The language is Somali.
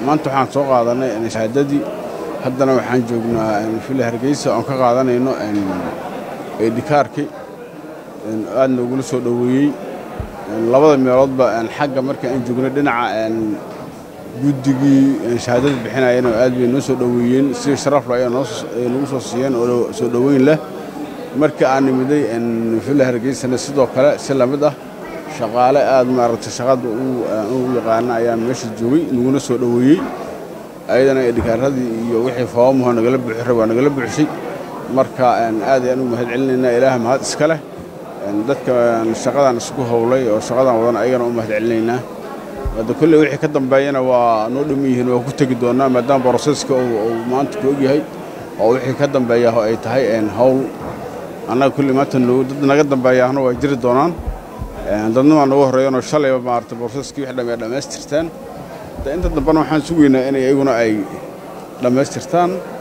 maanta waxaan soo qaadanay shahaadadii haddana waxaan joognaa fila hargeysa oon ka qaadanayno eedhikaarkii aad noogula soo dhoweeyey labada meeloodba xagga marka aan joognay dhinaca guddigii shahaadada bixinayana aad bay noo soo dhoweeyeen si sharafle ayaa nagu soo siiyeen oo soo dhoweyn leh marka aan nimiday fila hargeysana sidoo kale si lamid ah shaqaale aad maaragtay shaqada u yaqaana ayaa meesha joogay naguna soo dhoweeyey ayadana edhikaaradii iyo wixii foomuha nagala buuxira waa nagala buuxshay marka aad ayaan u mahad celinaynaa ilaah mahad iska leh dadka shaqadan isku howlay oo shaqadan wadan ayagana u mahad celinaynaa hadda kolley wixii ka dambeeyana waa noo dhamman yihiin waa ku tegi doonnaa maadaama broseska uu maanta ku ogyahay oo wixii ka dambeeya ay tahay howl annaga kolley maanta dad naga dambeeyaahna waa jiri doonaan dadna waa noogu horreeyanoo shalayba maarata brooseskii wix dhamee dhammaystirtaan inta dambena waxaan sugaynaa inay iyaguna ay dhammaystirtaan